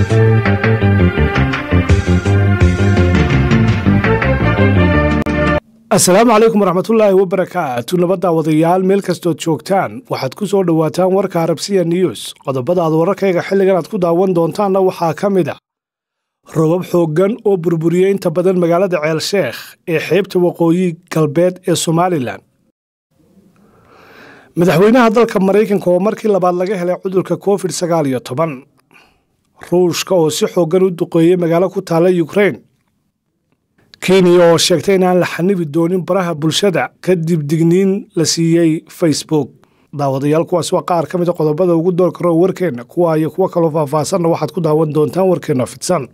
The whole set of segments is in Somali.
asalaamu calaykum waraxmatullaahi wabarakaatu nabadda wadayaal meel kastood joogtaan waxaad ku soo dhowaataan warka arabsiya news qodobada aad wararkayga xilligan aad ku daawan doontaanna waxaa ka mid a robab xooggan oo burburiyey inta badan magaalada ceelsheekh ee xeebta waqooyi galbeed ee somalilan madaxweynaha dalka maraykanka oo markii labaad laga helay cudurka covid sagaal iyo toban ruushka oo si xooggan u duqeeyey magaalo ku taalla yukrain kenya oo sheegtay inaan la xanibi doonin baraha bulshada kadib digniin la siiyey facebook daawadayaal kuwaas waa qaar ka mid a qodobada ugu door karo warkeenna kuwa iyo kuwo kaloo faahfaahsanna waxaad ku daawan doontaan warkeenna fidsan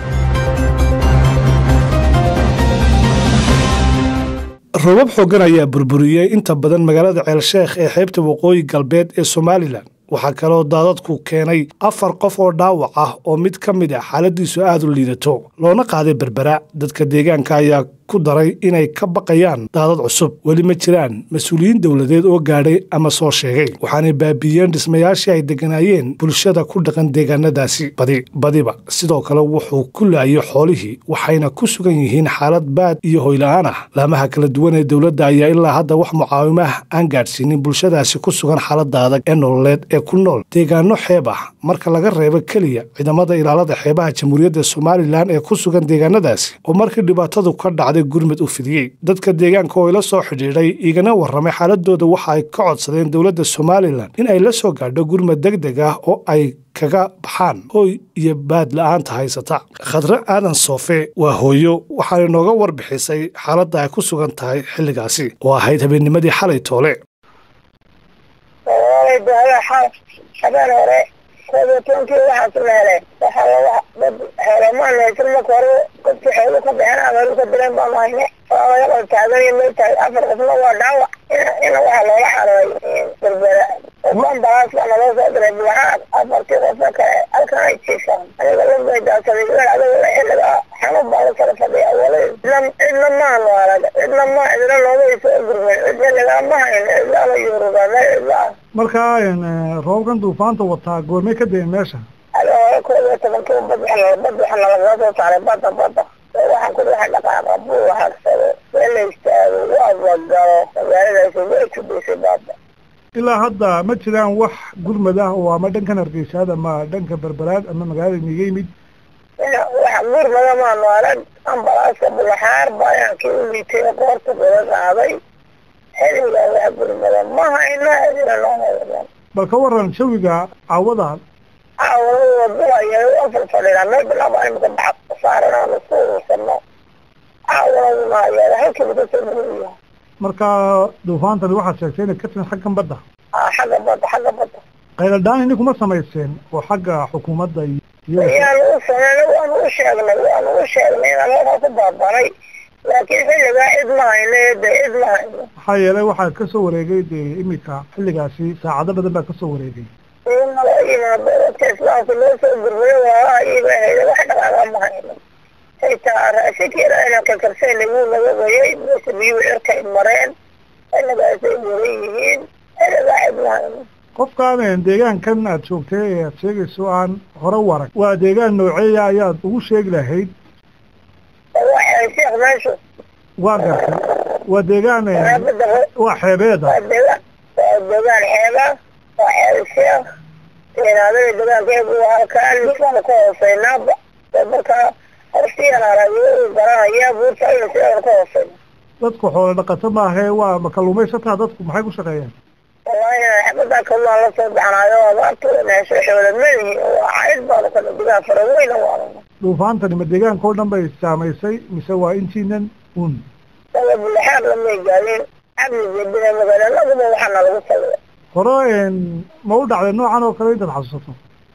robab xooggan ayaa burburiyey inta badan magaalada ceelsheekh ee xeebta waqooyi galbeed ee somalilan waxaa kaloo daadadku keenay afar qof oo dhaawac ah oo mid ka mid a xaaladiisu aada u liidato loona qaaday berbera dadka deegaanka ayaa ku daray inay ka baqayaan daadad cusub weli ma jiraan mas-uuliyiin dowladeed oo gaadhay ama soo sheegay waxaanay baabiiyeen dhismayaashii ay degganaayeen bulshada ku dhaqan deegaanadaasi badi badiba sidoo kale wuxuu ku laayay xoolihii waxayna ku sugan yihiin xaalad baad iyo hoyla-aan ah laamaha kala duwan ee dowladda ayaa ilaa hadda wax mucaawimo ah aan gaadhsiinin bulshadaasi ku sugan xaaladda adag ee nololeed ee ku nool deegaano xeeb ah marka laga reebo keliya ciidamada ilaalada xeebaha jamhuuriyadda somalilan ee ku sugan deegaanadaasi oo markii dhibaatadu ka dhacday gurmud u fidiyey dadka deegaanka oo ila soo xidhiidhay igana warramay xaaladooda waxa ay ka codsadeen dowladda somalilan in ay la soo gaadho gurmud deg deg ah oo ay kaga baxaan hooy iyo baad la-aanta haysata khadre aadan soofe waa hooyo waxaanay nooga warbixisay xaaladda ay ku sugan tahay xilligaasi oo ahayd habeennimadii xalay toole habeen hore koobiyo tobankii waxaas la helay waxaa laga dad heelamaan haysan marka hore dadkii xoolu ka baxeen ameelu ka direen baanu hayne waa laga qal taaganay may tahay afar qofna waa dhaawac ina waxaa loola xarooy berbera ofan balaas baa naloo soo diray bulahaan afartii qofka kale halkan ay jiifaan aniga lafbay daadsaday wel adiga xilliga xanuun baa la kala fadhiya walay cidna maanu arag cidna ma cidna nooma isoo gurmay cid xilligaa ma hayn cidlaala yuruba meel cidla ah markaa roobkan duufaanta wataa goormay ka dayen meesha ado koob iyo tobankii bad bad waxa nalaga soo saaray badda badda waxaan ku waxa dhaqaaqa buu hagsado meel la istaago waa badalo magaaladaasi way ku disay badda ilaa hadda ma jiraan wax gurmad ah oo ama dhankan hargeysaad ama dhanka berberaad ama magaalada niga yimid waxa gurmada maanu arag ambalaaska bulaxaar baayaan kii u liitay qoorta kula qaaday xiligaa wax gurmada ma hayno adina nooma bal ka waran jawiga caawada caawada wadulaya afar fadhidaa meel bilaaba imika baxa saaran aanu isku urursano caawadaduna ayaa halkiiba kasoo muhiya marka duufaantani waxaad sheegtay inay ka timid xaggan badda xagga badda xagga badda qayladhaan ini kuma samayseen oo xagga xukuumadda yaanu u sameynay waanu u sheegnay waanu u sheegnay inaan halkaa ku baabanay laakiin xilligaa cid ma hayno de cid ma hayno maxaa yeelay waxaa kasoo wareegay dee imika xilligaasi saacado badan baa kasoo wareegay nala yimaado dadka islaamka loo soo gurmayo waalaha iiba hayda wax dhaqaaqa ma hayno xitaa raashinkiina inaan kakarsayn wuu naga wayay meesha biyuhu cirkay mareen xilligaasay muran yihiin xilligaa cid ma hayno qofkaan deegaankan aad joogtay ee aad sheegayso aan hore u arag waa deegaan nooceeya ayaad ugu sheegi lahayd waa sheekh meeshu waa gartay waa deegaan waa xeebeeda waa deegaan waa deegaan xeeba waa xeeb sheekh inaadada deegaankeedu waa halkaan lisaan ka hooseynaaba markaa horsiyanarayo garanaya buurta aynu sidan ka hooseyna dadku xoolo dhaqato maahe waa ma kalluumaysataa dadku maxay ku shaqeeyaan wallahi xabadaa kalluaan la soo baxnaayo abaartu meesho xoolo malihi waa cayd baanu kana digaa fara weyna waarana duufaantani ma deegaanka oo dhan bay saamaysay mise waa intiinan un dada bulaxaar lamay gaadin cabdi jebina magaalanaguba waxaana lagu saliday hore ma u dhacday noocan oo kale intaad xasuusato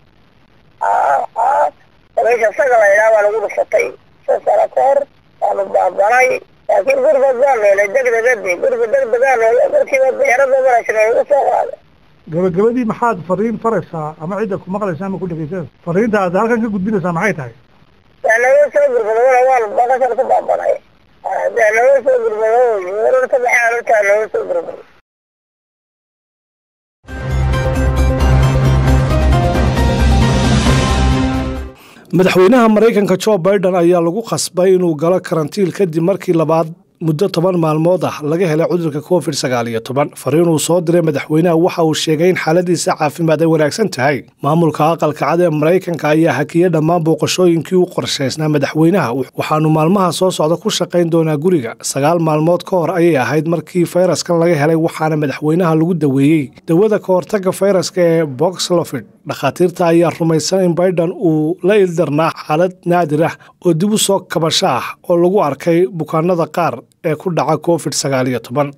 meesha saga la idhaha baa lagu dhufatay shan sano ka hor waanu baabanay laakiin gurba baa meelay degdegadi gurba degdegaa meelay markiiba beerada maraysa lagu soo qaaday gabagabadii maxaad fariin faraysaa ama cidda ku maqlaysa ama ku dhegeysanaysa fariinta aad halkan ka gudbinaysaa maxay tahay waa naga soo gurmadona waan bakashan ku baabanay dee naga soo gurmado warar ka baxaan hortaa naga soo gurmado madaxweynaha maraykanka jo biden ayaa lagu khasbay inuu galo karantiil kadib markii labaad muddo toban maalmood ah laga helay cudurka covid sagaal iyo toban fariin uu soo diray madaxweynaha waxa uu sheegay in xaaladiisa caafimaad ay wanaagsan tahay maamulka aqalka cad ee maraykanka ayaa hakiyey dhammaan booqashooyinkii u qorshaysnaa madaxweynaha waxaanu maalmaha soo socda ku shaqayn doonaa guriga sagaal maalmood ka hor ayay ahayd markii fayraskan laga helay waxaana madaxweynaha lagu daweeyey dawada ka hortaga fayraska ee boxlofid dhakhaatiirta ayaa rumaysan in biden uu la ildarnaa xaalad naadir ah oo dib u soo kabasho ah oo lagu arkay bukaanada qaar ee ku dhaca covid sagaal iyo toban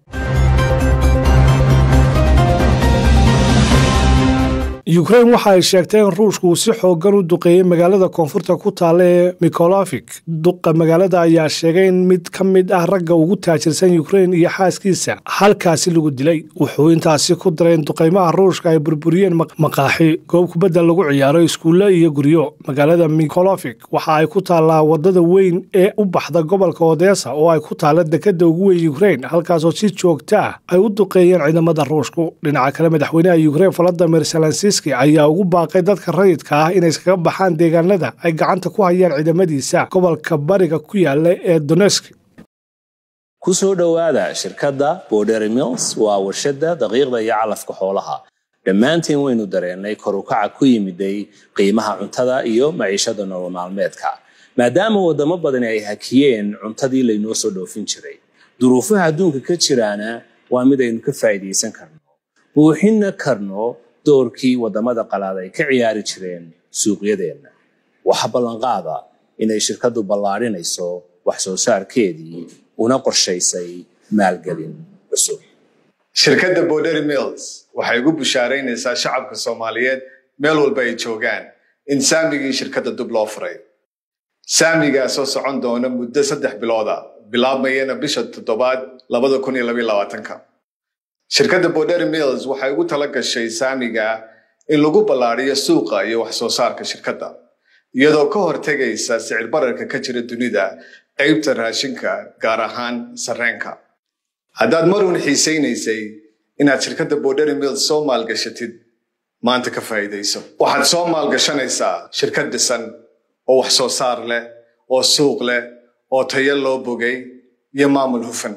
yukrain waxa ay sheegtay in ruushku uu si xoogan u duqeeyey magaalada koonfurta ku taalla ee mikolofik duqa magaalada ayaa sheegay in mid ka mid ah ragga ugu taajirsan yukrain iyo xaaskiisa halkaasi lagu dilay wuxuu intaasi ku daray in duqaymaha ruushka ay burburiyeen maqaaxi goob kubadda lagu ciyaaro iskuulle iyo guryo magaalada mikolofik waxa ay ku taallaa wadada weyn ee u baxda gobolka odesa oo ay ku taalla dekada ugu weyn yukrain halkaasoo si joogta ah ay u duqeeyeen ciidamada ruushku dhinaca kale madaxweynaha yukrain valadimir zelensis ayaa ugu baaqay dadka rayidka ah inay iskaga baxaan deegaanada ay gacanta ku hayaan ciidamadiisa gobolka bariga ku yaala ee donesk ku soo dhowaada shirkadda border mills waa warshadda daqiiqda iyo calafka xoolaha dhammaantiin waynu dareennay korukaca ku yimiday qiimaha cuntada iyo maciishada nolol maalmeedka maadaama waddamo badani ay hakiyeen cuntadii laynoo soo dhoofin jiray duruufaha adduunka ka jiraana waa mid aynu ka faa'iidaysan karno buuxinna karno doorkii waddamada qalaad ay ka ciyaari jireen suuqyadeenna waxa ballanqaada inay shirkaddu ballaadhinayso wax soo saarkeedii una qorshaysay maalgelin cusub shirkadda bordery mills waxay ugu bushaaraynaysaa shacabka soomaaliyeed meel walba ay joogaan in saamigii shirkadda dub loo furay saamigaa soo socon doona muddo saddex bilooda bilaabmayana bisha toddobaad labada kun iyo labaiyo labaatanka shirkadda bordery mills waxay ugu tala gashay saamiga in lagu ballaadhiyo suuqa iyo wax soo saarka shirkadda iyadoo ka hortegaysa sicir bararka ka jira dunida qaybta raashinka gaar ahaan sarreenka haddaad marun xiisaynaysay inaad shirkadda bordery mills soo maalgashatid maanta ka faa'iidayso waxaad soo maalgashanaysaa shirkad dhisan oo wax soo saar leh oo suuq leh oo tayo loo bogay iyo maamul hufan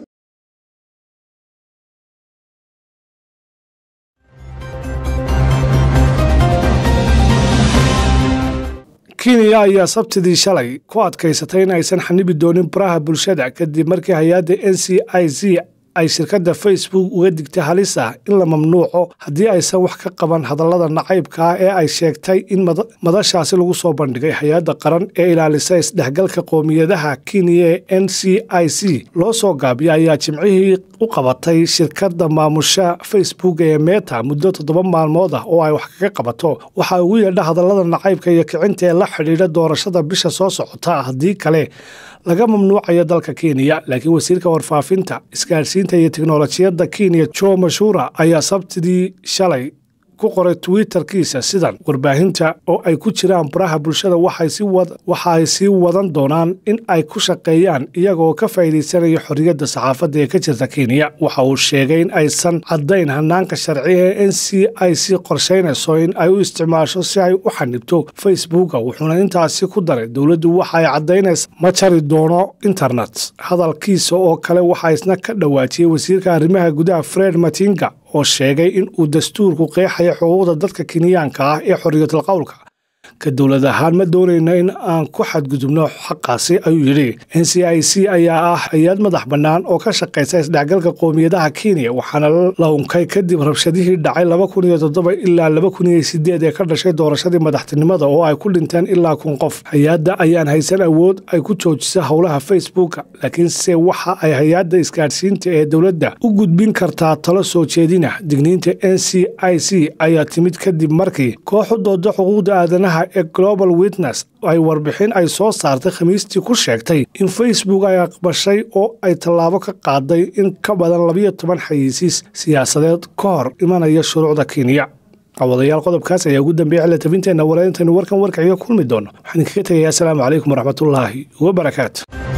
kenya ayaa sabtidii shalay ku adkaysatay in aysan xanibi doonin baraha bulshada kadib markii hay-adda n c i z ay shirkadda facebook uga digtay halis ah in la mamnuuco haddii aysan wax ka qaban hadallada nacaybka ah ee ay sheegtay in madashaasi lagu soo bandhigay hay-adda qaran ee ilaalisa isdhexgalka qoomiyadaha kenya ee n c i c loo soo gaabiya ayaa jimcihii u qabatay shirkadda maamusha facebook ee meta muddo toddoba maalmood ah oo ay wax kaga qabato waxaa ugu yeedha hadallada nacaybka iyo kicinta ee la xidhiidha doorashada bisha soo socota haddii kale laga mamnuucayo dalka kenya laakiin wasiirka warfaafinta isgaadhsiinta iyo teknolojiyadda kenya jo mashura ayaa sabtidii shalay ku qoray twitterkiisa sidan warbaahinta oo ay ku jiraan baraha bulshada waxa ay sii wadan doonaan in ay ku shaqeeyaan iyagoo ka faa'iidaysanaya xorriyadda saxaafadda ee ka jirta kenya waxa uu sheegay in aysan caddayn hanaanka sharciga ee n c i c qorshaynayso in ay u isticmaasho si ay u xanibto facebooka wuxuuna intaasi ku daray dowladdu waxa ay caddaynaysa ma jari doono internet hadalkiisa oo kale waxaa isna ka dhawaajiyey wasiirka arrimaha gudaha fred matinga oo sheegay in uu dastuurku qeexaya xuquuqda dadka kenyaanka ah ee xorriyatul qowlka ka dowlad ahaan ma doonayno in aan ku xadgudubno xaqaasi ayuu yidhi n c i c ayaa ah hay-ad madax bannaan oo ka shaqaysa isdhexgalka qoomiyadaha kenya waxaana la unkay kadib rabshadihii dhacay laba kun iyo toddoba ilaa laba kun iyo sideed ee ka dhashay doorashadii madaxtinimada oo ay ku dhinteen ilaa kun qof hay-adda ayaan haysan awood ay ku joojisa howlaha facebooka laakiinse waxa ay hay-adda isgaadhsiinta ee dowladda u gudbin kartaa talo soo jeedina digniinta n c i c ayaa timid kadib markii kooxu dooda xuquuqda aadanaha ee global witness ay warbixin ay soo saartay khamiistii ku sheegtay in facebook ay aqbashay oo ay tallaabo ka qaaday in ka badan labiyo toban xayiisiis siyaasadeed ka hor imanaya shuruucda kenya cawadayaal qodobkaas ayaa ugu dambeeya xilla tabinteenna walaintaynu warkan warkaciga kulmi doono waxaan idinkaga tegayaa asalaamu calaykum waraxmatullaahi wabarakaatu